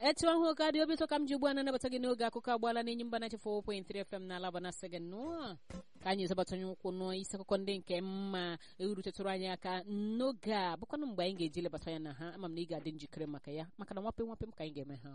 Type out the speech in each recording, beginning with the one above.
etu ahụ ka dị obi ụtọ ka m ji ugbu a na-anabata gị n'oge akụkọ agbaala n'enyi mba na 4.3 FM na alaba na sị gị nnọọ ka anyị zọbatanye ụkwụ n'isi akụkọ ndị nke mma erutetụrụ anyị aka n'oge a bụkwanụ mgbe anyị ga-eji lebata ya na ha ama m na ị ga-adị njikere maka ya maka na nwape nwape m ka anyị ga-eme ha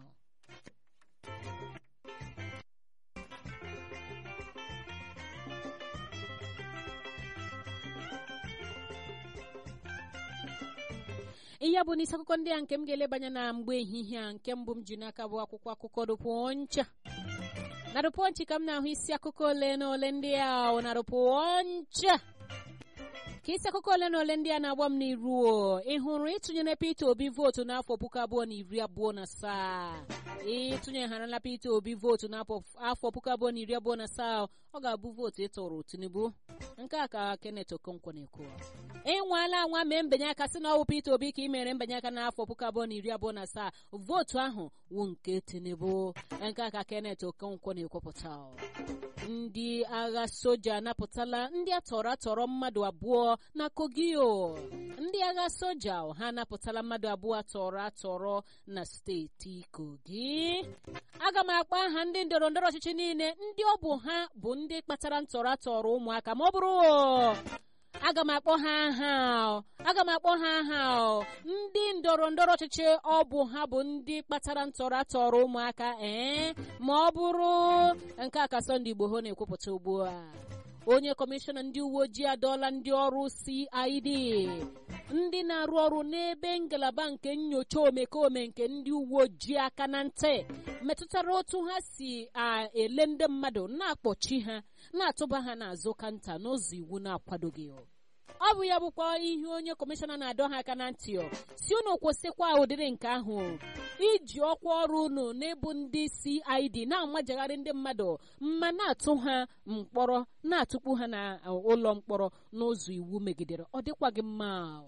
ihe bụ n'isi akụkọ ndị a nke m ga-elebanye na mgbe ehihie a nke mbụ m ji n'aka bụ akwụkwọ akụkọ rụpụoncha na rụpụonchi ka m na-ahụ isi akụkọ ole na ole ndị a na rụpụoncha ka isi akụkọ ole na ole ndị a na-agba m n'iru ị hụrụ ịtụnyere Peter Obi vootu n'afọ puku abụọ na iri abụọ na asaa ịtụnyegharala Peter Obi vootu n'afọ puku abụọ na iri abụọ na asaa ọ ga-abụ vootu ịtụrụ Tinubu nke a ka Kenneth Okonkwo na-ekwu ịnwala anwa mee mbinye aka sị na ọwụ Peter Obi ka ị mere mbinye aka n'afọ puku abụọ na iri abụọ na asaa vootu ahụ wụ nke Tinubu nke a ka Kenneth Okonkwo na-ekwupụta ndị agha soja anapụtala ndị atọrọ atọrọ mmadụ abụọ na Kogio ndị agha soja ha anapụtala mmadụ abụọ atọrọ atọrọ na steeti Kogi aga m akpọ aha ndị ndọrọ ndọrọ ọchịchị niile ndị ọ bụ ha bụ ndị kpatara ntọrọ atọrọ ụmụaka ma ọ bụrụ aga m akpọ ha aha aga m akpọ ha aha ndị ndọrọ ndọrọ ọchịchị ọ bụ ha bụ ndị kpatara ntọrọ atọrọ ụmụaka ee ma ọ bụrụ nke a ka Sunday Igboho na-ekwupụta ugbu a onye kọmishọna ndị uwe ojii adọọla ndị ọrụ CID ndị na-arụ ọrụ n'ebe ngalaba nke nyocha omekome nke ndị uwe ojii aka na ntị metụtara otu ha si ele ndị mmadụ na-akpọchi ha na-atụba ha n'azụ kanta n'ụzọ iwu na-akwadoghị ọ bụ ya bụkwa ihe onye kọmishọna na-adọ ha aka na ntị si unu kwụsịkwa ụdịrị nke ahụ iji ọkwa ọrụ unu n'ịbụ ndị CID na-amajagharị ndị mmadụ ma na-atụ ha mkpọrọ na-atụkpu ha n'ụlọ mkpọrọ n'ụzọ iwu megidere ọ dịkwaghị mma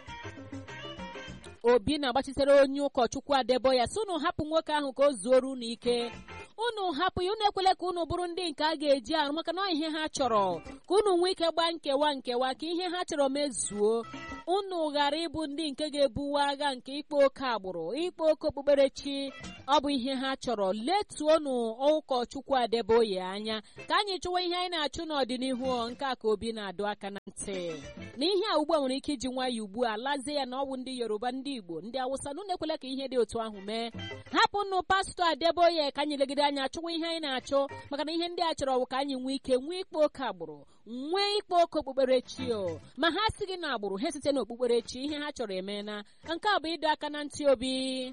obi na-agbachitere onye ụkọchukwu Adeboya si unu hapụ nwoke ahụ ka o zuoro unu ike unu hapụ ya unu ekwele ka unu bụrụ ndị nke a ga-eji arụ maka na ihe ha chọrọ ka unu nwee ike gbaa nkewa nkewa ka ihe ha chọrọ mezuo unu ghara ịbụ ndị nke ga-ebuwe agha nke ikpe oke agbụrụ ikpe oke okpukperechi ọ bụ ihe ha chọrọ letuonu ụkọchukwu Adeboye anya ka anyị chụwa ihe anyị na-achụ n'ọdịnihu nke a ka obi na-adọ aka na ntị na ihe a ugbu a nwere ike iji nwayọ ugbu a lazie ya na ọ bụ ndị Yoruba ndị Igbo ndị Awụsa na unu ekwela ka ihe dị otu ahụ mee hapụnụ pastọ Adeboye ka anyị legide anya chụwa ihe anyị na-achụ maka na ihe ndị a chọrọ bụ ka anyị nwee ike nwee ikpe oke agbụrụ nwee ikpe oke okpukperechi o ma ha si gị na agbụrụ ha site n'okpukperechi ihe ha chọrọ eme na nke a bụ ịdọ aka na ntị obi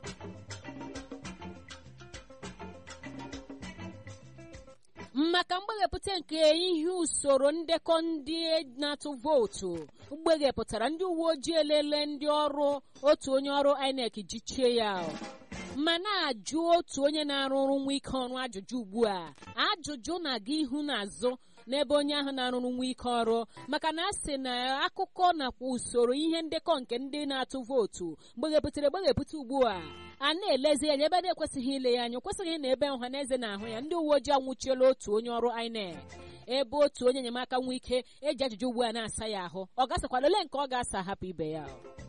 maka mgbeghepụta nke ihe usoro ndekọ ndị na-atụ vootu mgbeghepụtara ndị uwe ojii elele ndị ọrụ otu onye ọrụ INEC jichie ya ma na-ajụ otu onye na-arụ ọrụ nwa ike ọrụ ajụjụ ugbu a ajụjụ na-aga ihu na azụ n'ebe onye ahụ na-arụrụ nwa ike ọrụ maka na a sị na akụkọ nakwa usoro ihe ndekọ nke ndị na-atụ vootu gbeghepụtara egbeghepụta ugbu a a na-elezi anya ebe na-ekwesịghị ile ya anya kwesịghị na ebe ọha na eze na-ahụ ya ndị uwe ojii anwụchiela otu onye ọrụ INEC ebe otu onye enyemaka nwa ike eji ajụjụ ugbu a na-asa ya ahụ ọ gasakwala ole nke ọ ga-asa hapụ ibe ya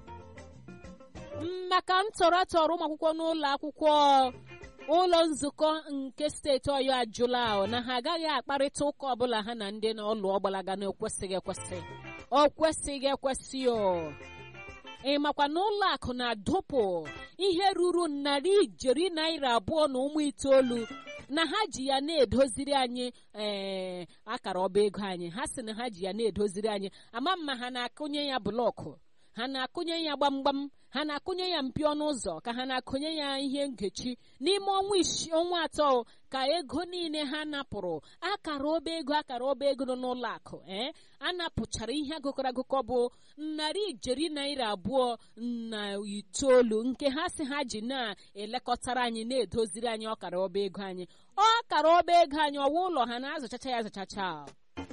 maka ntọrọ atọrọ ụmụ akwụkwọ n'ụlọ akwụkwọ ụlọ nzukọ nke steeti ọyọ ajụla na ha agaghị akparịta ụka ọbụla ha na ndị n'ụlọ ọgbalaga na ekwesịghị ekwesị o kwesịghị ekwesị o ị makwa na ụlọ akụ na-adụpụ ihe ruru narị ijeri naira abụọ na ụmụ itoolu na ha ji ya na-edoziri anyị ee akara ọba ego anyị ha sị na ha ji ya na-edoziri anyị ama mma ha na-akụnye ya blọkụ ha na-akụnye ya gbamgbam ha na-akụnye ya mpi ọnụ ụzọ ka ha na-akụnye ya ihe nkechi n'ime ọnwa isii ọnwa atọ ka ego niile ha napụrụ akara ọba ego akara ọba ego nọ n'ụlọ akụ ee a napụchara ihe agụkọrọ agụkọ bụ narị ijeri naira abụọ na itoolu nke ha si ha ji na-elekọtara anyị na-edoziri anyị ọkara ọba ego anyị ọkara ọba ego anyị ọwa ụlọ ha na-azụchacha ya azụchacha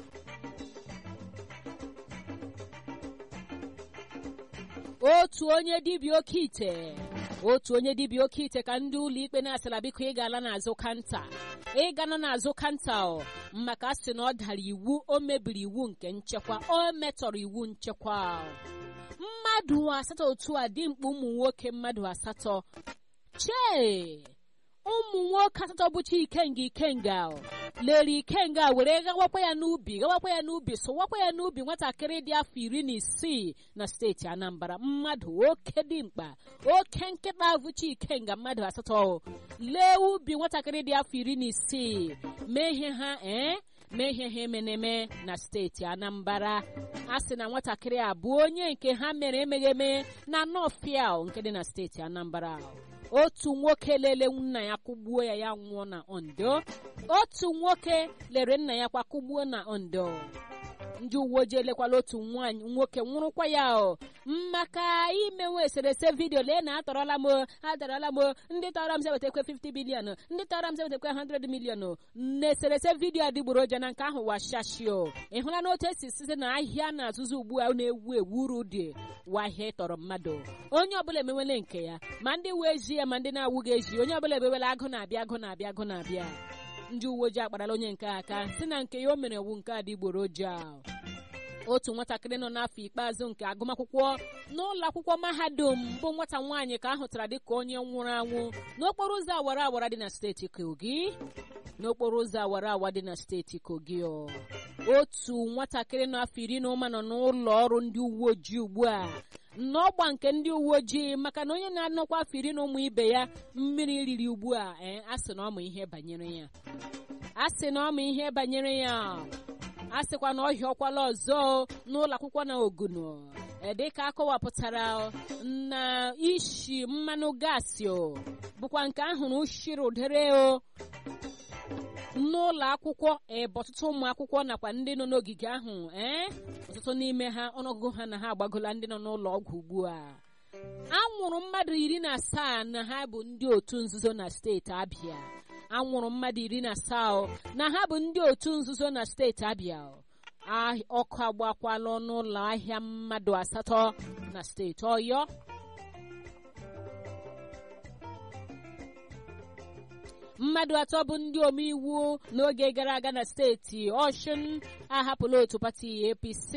otu onye dibịa oke ite otu onye dibịa oke ite ka ndị ụlọ ikpe na-asịla biko ị gala n'azụ kanta ị gana n'azụ kanta maka asị na ọ dara iwu o mebiri iwu nke nchekwa o metọrọ iwu nchekwa mmadụ asatọ otu a dimkpa ụmụ nwoke mmadụ asatọ chee ụmụ nwoke asatọ bụcha ikenga ikenga lere ikenga were gawakwa ya n'ubi gawakwa ya n'ubi sụwakwa ya n'ubi nwatakịrị dị afọ iri na isii na steeti anambra mmadụ oke dimkpa oke nkịta bụcha ikenga mmadụ asatọ lee ubi nwatakịrị dị afọ iri na isii mee ihe ha ee mee ihe ha emeneme na steeti anambra a sị na nwatakịrị a bụ onye nke ha mere emegheme na nọfịa nke dị na steeti anambra otu nwoke lele nna ya kụgbuo ya ya nwụọ na ondo otu nwoke lere nna ya kwa kụgbuo na ondo ndị uwe ojii elekwala otu nwaanyị nwoke nwụrụkwa ya o maka imewe eserese vidiyo lee na atọrọla m atọrọla m ndị tọrọ m sewetekwe 50 bilion ndị tọrọ m sewetekwe 100 milion na eserese vidiyo adịgboroja na nke ahụ washashio ị hụla na otu esi site na ahịa na-azụzụ ugbu a na-ewu ewu uru dị wahịa tọrọ mmadụ onye ọbụla emewele nke ya ma ndị uwe ejii ya ma ndị na-awụghị eji onye ọbụla emewele agụ na-abịa agụ na-abịa agụ na-abịa ndị uwe ojii akparala onye nke aka si na nke ya o mere wu nke adịgboroja otu nwatakịrị nọ n'afọ ikpeazụ nke agụmakwụkwọ n'ụlọ akwụkwọ mahadum bụ nwata nwaanyị ka ahụtara dịka onye nwụrụ anwụ n'okporo ụzọ awara awara dị na steeti kogi n'okporo ụzọ awara awa dị na steeti kogi otu nwatakịrị n'afọ iri na ụma nọ n'ụlọ ọrụ ndị uwe ojii ugbu a n'ọgba nke ndị uwe ojii maka na onye na-anọkwa afọ iri na ụmụ ibe ya mmiri riri ugbu a ee a sị na ọmụ ihe banyere ya a sị na ọmụ ihe banyere ya a sịkwa na ọhịa ọkwala ọzọ n'ụlọ akwụkwọ na oguno dịka akọwapụtara na ishi mmanụ gaasị bụkwa nke ahụrụ ushiri udere o n'ụlọ akwụkwọ ebe ọtụtụ ụmụ akwụkwọ nakwa ndị nọ n'ogige ahụ ee ọtụtụ n'ime ha ọnụọgụgụ ha na ha agbagola ndị nọ n'ụlọ ọgwụ ugbu a anwụrụ mmadụ iri na asaa na ha bụ ndị otu nzuzo na steeti abịa anwụrụ mmadụ iri na asaa na ha bụ ndị otu nzuzo na steeti abịa ọkụ agbakwala ọnụ ụlọ ahịa mmadụ asatọ na steeti ọyọ mmadụ atọ bụ ndị omeiwu n'oge gara aga na steeti ọshụn ahapụla otu pati apc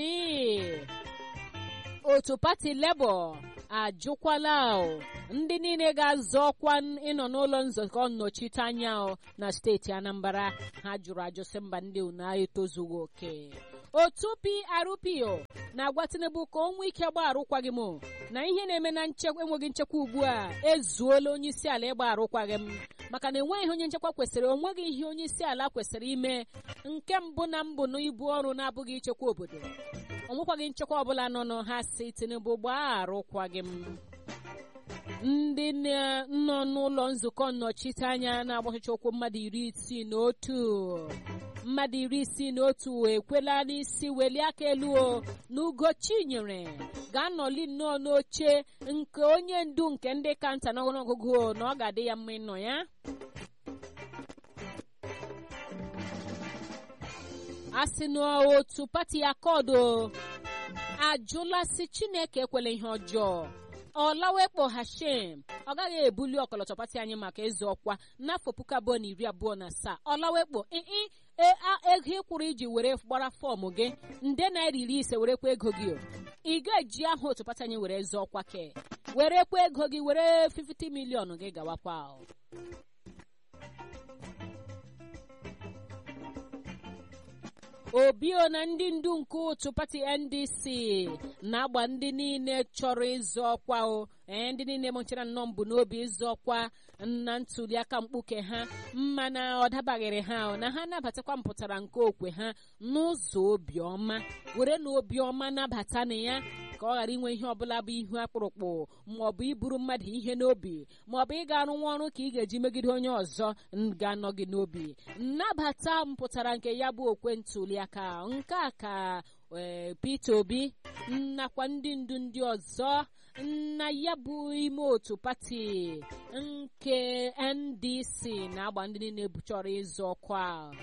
otu pati lebọ ajụkwala ndị niile ga-azọ ọkwa ịnọ n'ụlọ nzukọ nnọchiteanya na steeti anambra ha jụrụ ajụsị mba ndị una etozughị oke otu PRPO na-agwa tinubu ka o nwee ike gba arụkwaghị m na ihe na-eme na nchekwa enweghị nchekwa ugbu a ezuola onye isi ala ịgba arụkwaghị m maka na enweghị onye nchekwa kwesịrị onweghị ihe onye isi ala kwesịrị ime nke mbụ na mbụ na ibu ọrụ na-abụghị ichekwa obodo onwekwaghị nchekwa ọbụla nọ nọ ha si tinubu gbaa arụkwaghị m ndị nọ n'ụlọ nzukọ nnọchiteanya na-agbachicha ụkwụ mmadụ iri isii na otu mmadụ iri isii na otu ekwela n'isi welie aka elu na ugochinyere ga-anọli nnọọ n'oche nke onye ndu nke ndị kanta n'ọnụọgụgụ na ọ ga-adị ya mma ịnọ ya a sị n'otu pati akọdụ ajụla si chineke ekwela ihe ọjọọ ọlawekpo hashem ọ gaghị ebuli ọkọlọtọ pati anyị maka ịzụ ọkwa n'afọ puku abụọ na iri abụọ na asaa ọlawekpo ii ego ịkwụrụ iji were gbara fọọmụ gị nde naira iri ise werekwa ego gị ị ga-eji aha otu pati anyị were zụọ ọkwa ke werekwa ego gị were 50 milion gị gawakwa obio na ndị ndu nke otu pati ndc na-agba ndị niile chọrọ ịzọ ọkwa o ee ndị niile mụchara nnọọ mbụ n'obi ịzọ ọkwa na ntuliaka mkpuke ha mana ọ dabaghịrị ha na ha nabatakwa mpụtara nke okwe ha n'ụzọ obiọma were na obiọma nabata na ya ka ọ ghara inwe ihe ọbụla bụ ihu akpụrụkpụ maọbụ iburu mmadụ ihe n'obi maọbụ ịga arụ nwa ọrụ ka ị ga-eji megide onye ọzọ ga-anọ gị n'obi nnabata mpụtara nke ya bụ okwe ntuliaka nke a ka Peter Obi nakwa ndị ndu ndị ọzọ na ya bụ ime otu pati nke NDC na-agba ndị niile chọrọ ịzọ ọkwa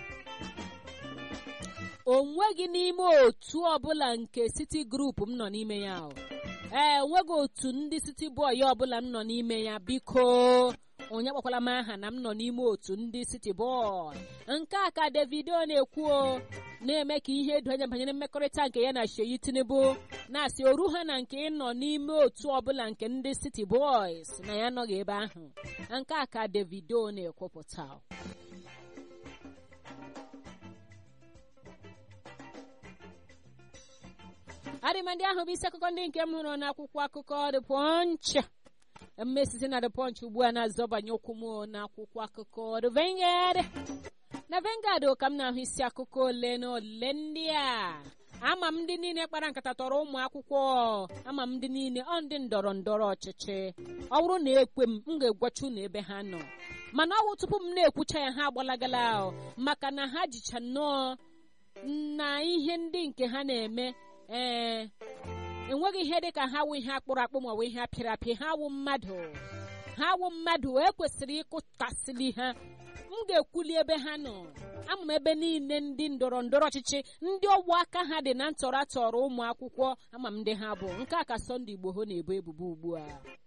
o nweghị n'ime otu ọbụla nke City Group m nọ n'ime ya ee onweghị otu ndị City Boy ọbụla m nọ n'ime ya biko onye kpọkwala m aha na m nọ n'ime otu ndị City Boy nke a ka Davido na-ekwu na-eme ka ihe edo anya banyere mmekọrịta nke ya na Sheyi Tinubu na-asị oru ha na nke ịnọ n'ime otu ọbụla nke ndị City Boys na ya anọghị ebe ahụ nke a ka Davido na-ekwupụta adịmandị ahụ bụ isi akụkọ ndị nke m hụrụ n'akwụkwọ akụkọ The Punch mmesite na The Punch ugbu a na-azọbanye okwu m n'akwụkwọ akụkọ The Vanguard na Vanguard ka m na-ahụ isi akụkọ ole na ole ndị a ama m ndị niile kpara nkata tọrọ ụmụ akwụkwọ ama m ndị niile ọ ndị ndọrọ ndọrọ ọchịchị ọ bụrụ na ekwe m m ga-egwachu na ebe ha nọ mana ọwụ tupu m na-ekwucha ya ha agbalagala maka na ha jicha nnọọ na ihe ndị nke ha na-eme ee enweghị ihe dị ka ha wụ ihe akpụrụ akpụ ma ọ bụ ihe apịrị apị ha wụ mmadụ ha wụ mmadụ ekwesịrị ịkụtasịli ha m ga-ekwuli ebe ha nọ ama m ebe niile ndị ndọrọ ndọrọ ọchịchị ndị ọgwụ aka ha dị na ntọrọ atọrọ ụmụ akwụkwọ ama m ndị ha bụ nke a ka Sunday Igboho na-ebo ebubo ugbu a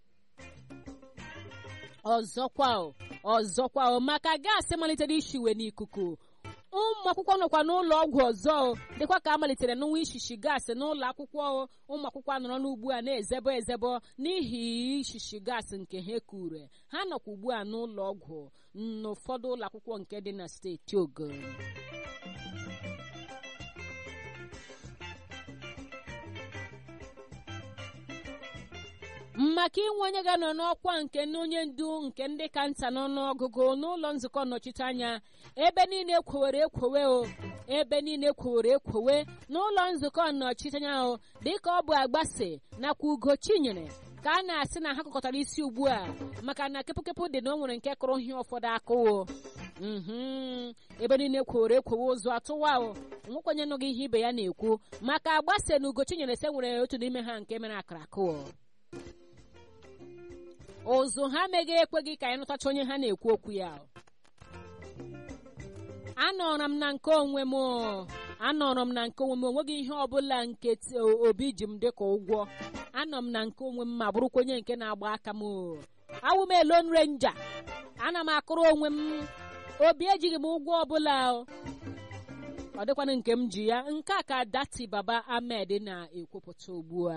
ọzọkwa ọzọkwa maka gaasị malitere ishiwe n'ikuku ụmụ akwụkwọ nọkwa n'ụlọ ọgwụ ọzọ dịkwa ka a malitere n'nwa ishishi gaasị n'ụlọ akwụkwọ ụmụ akwụkwọ nọrọ n'ugbu a na-ezebo ezebo n'ihi ishishi gaasị nke ha kure ha nọkwa ugbu a n'ụlọ ọgwụ n'ụfọdụ ụlọ akwụkwọ nke dị na steeti Ogun maka inwe onye ga-anọ n'ọkwa nke onye ndu nke ndị ka nta n'ọnụọgụgụ n'ụlọ nzukọ nnọchiteanya ebe niile kwowere ekwowe o ebe niile kwowere ekwowe n'ụlọ nzukọ nnọchiteanya o dịka ọ bụ agbasi nakwa ugo chinyere ka a na-asị na ha kọkọtara isi ugbu a maka na kepụkepụ dị na o nwere nke kụrụ ihe ụfọdụ akụwo ebe niile kwowere ekwowe ụzọ atụwa o nwekwenye nụghị ihe ibe ya na-ekwu maka agbasi na ugo chinyere se nwere otu n'ime ha nke mere akara akụwo ụzụ ha meghị ekweghị ka anyị nụtacha onye ha na-ekwu okwu ya anọrọ m na nke onwe m anọrọ m na nke onwe m onweghị ihe ọbụla nke obi ji m dịka ụgwọ anọ m na nke onwe m ma bụrụkwa onye nke na-agba aka m awụ m elon renja ana m akụrụ onwe m obi ejighị m ụgwọ ọbụla ọ dịkwana nke m ji ya nke a ka dati baba ahmed na-ekwupụta ugbu a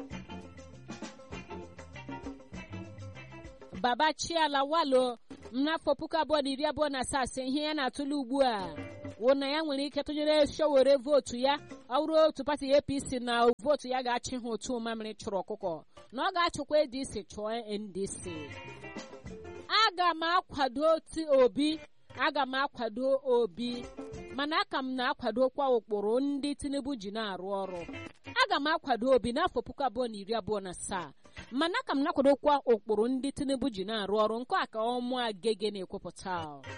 baba chiala walo n'afọ puku abụọ na iri abụọ na asaa sị ihe ya na-atụle ugbu a wụ na ya nwere ike tụnyere showere vootu ya ọ bụrụ otu pati apc na vootu ya ga-achị ha otu mamịrị chụrụ ọkụkọ na ọ ga-achụkwa adc chụọ ndc aga m akwado obi aga m akwado obi mana aka m na-akwadokwa ụkpụrụ ndị tinubu ji na-arụ ọrụ aga m akwado obi n'afọ puku abụọ na iri abụọ na asaa mana aka m na-akwadokwa ụkpụrụ ndị tinubu ji na-arụ ọrụ nke a ka ọmụ agege na-ekwupụta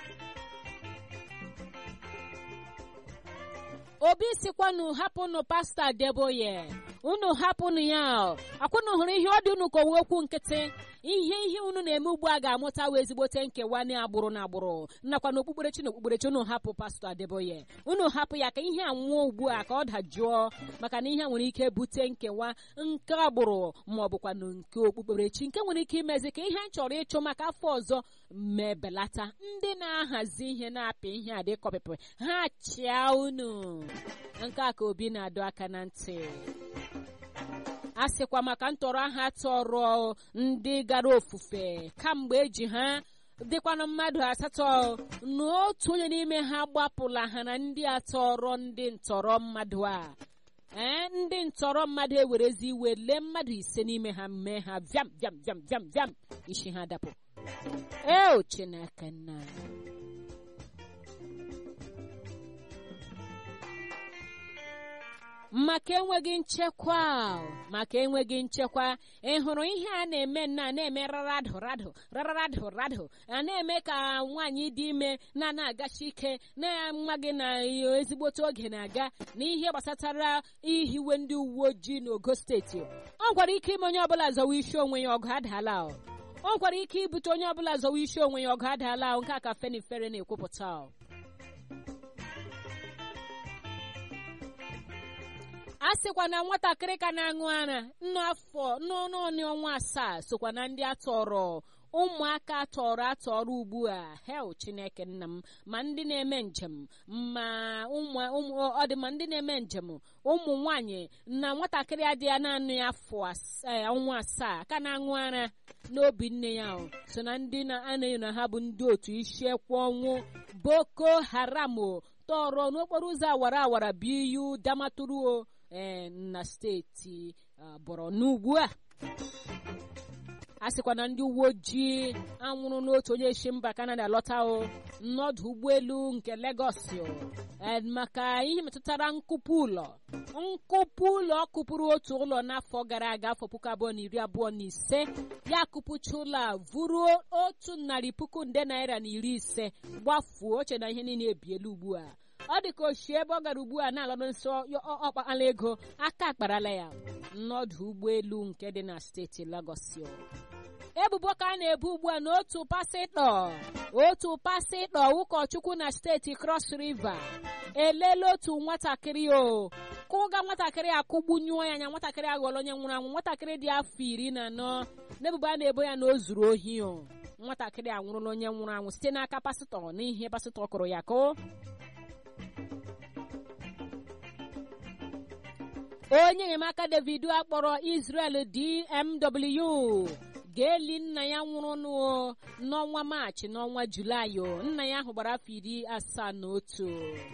obi sikwanụ hapụnụ pasta deboye unu hapụnụ ya akwụnụ hụrụ ihe ọ dị unu ka okwu nkịtị ihe ihe unu na-eme ugbu a ga-amụta wee ezigbote nkewa na agbụrụ na agbụrụ nakwa na okpukperechi na okpukperechi unu hapụ pastọ adeboye unu hapụ ya ka ihe a nwụọ ugbu a ka ọ dajụọ maka na ihe a nwere ike bute nkewa nke agbụrụ ma ọ bụkwa na nke okpukperechi nke nwere ike imezi ka ihe a chọrọ ịchụ maka afọ ọzọ mebelata ndị na-ahazi ihe na-apị ihe a dịkọpịpị ha chịa unu nke a ka obi na-adọ aka na ntị a sịkwa maka ntọrọ aha tọrọ ndị gara ofufe kamgbe eji ha dịkwanụ mmadụ asatọ n'otu onye n'ime ha gbapụla ha na ndị atọrọ ndị ntọrọ mmadụ a ee ndị ntọrọ mmadụ ewerezi iwe lee mmadụ ise n'ime ha mee ha viam viam viam viam viam isi ha dapụ eo chineke nna maka enweghị nchekwa maka enweghị nchekwa ị hụrụ ihe a na-eme nna na-eme raradụ radụ raradụ radụ a na-eme ka nwaanyị dị ime na na-agachi ike na nwa gị na ezigbote oge na-aga na ihe gbasatara ihiwe ndị uwe ojii n'ogo steeti ọ gwara ike ime onye ọbụla zọwa isi onwe ya ọgụ adaala ọ gwara ike ibute onye ọbụla zọwa isi onwe ya ọgụ adaala nke a ka fenifere na-ekwupụta a sịkwa na nwatakịrị ka na-aṅụ ara nnu afọ n'ọnụ ọnụ ọnwa asaa sokwa na ndị atọrọ ụmụaka tọrọ atọrọ ugbu a hel chineke nna m ma ndị na-eme njem ma ọ dị ma ndị na-eme njem ụmụ nwanyị na nwatakịrị adị ya naanị afọ ọnwa asaa ka na-aṅụ ara n'obi nne ya so na ndị na-anaghị na ha bụ ndị otu isiekwu ọnwụ boko haram tọrọ n'okporo ụzọ awara awara biyu damaturu ee na steeti borno ugbu a a sịkwa na ndị uwe ojii anwụrụ n'otu onye si mba kanada lọta o n'ọdụ ụgbọelu nke legọs maka ihe metụtara nkụpụ ụlọ nkụpụ ụlọ kụpụrụ otu ụlọ n'afọ gara aga afọ puku abụọ na iri abụọ na ise ya kụpụcha ụlọ a vụruo otu narị puku nde naira na iri ise gbafuo oche na ihe niile ebiela ugbu a ọ dị ka oshi ebe ọ gara ugbu a na-alọdụ nso ọkpakpala ego aka akparala ya n'ọdụ ụgbọelu nke dị na steeti Lagos ebubo ka a na-ebu ugbu a n'otu pasịtọ otu pasịtọ ụkọchukwu na steeti Cross River elela otu nwatakịrị o kụga nwatakịrị akụgbunyụọ ya anya nwatakịrị aghọrọ onye nwụrụ anwụ nwatakịrị dị afọ iri na anọ n'ebubo a na-ebo ya na o zuru ohi o nwatakịrị anwụrụla onye nwụrụ anwụ site n'aka pasịtọ n'ihe pasịtọ kụrụ ya ka onye enyemaka davido akpọrọ israel dmw ga-eli nna ya nwụrụ n'ọnwa maachị n'ọnwa julaị nna ya ahụ gbara afọ iri asaa na otu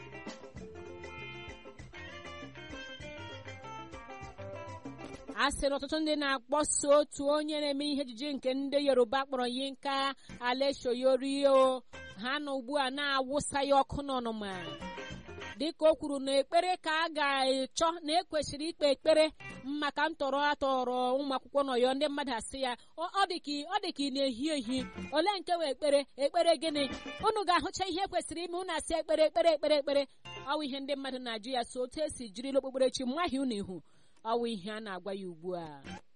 a sịrị ọtụtụ ndị na-akpọso otu onye na-eme ihe ejije nke ndị yoruba kpọrọ yinka aleshoyorio ha na ugbu a na-awụsa ya ọkụ n'ọnụma dịka o kwuru na ekpere ka a ga-echọ na ekwesịrị ikpe ekpere maka ntọrọ atọrọ ụmụ akwụkwọ n'ọyọ ndị mmadụ asị ya ọ dị ka ị na-ehi ehi ole nke wee ekpere ekpere gịnị unu ga-ahụcha ihe kwesịrị ime unu asị ekpere ekpere ekpere ekpere ọwụ ihe ndị mmadụ na-ajụ ya so otu esi jirila okpukperechi mmahie unu ihu ọwụ ihe a na-agwa ya ugbu a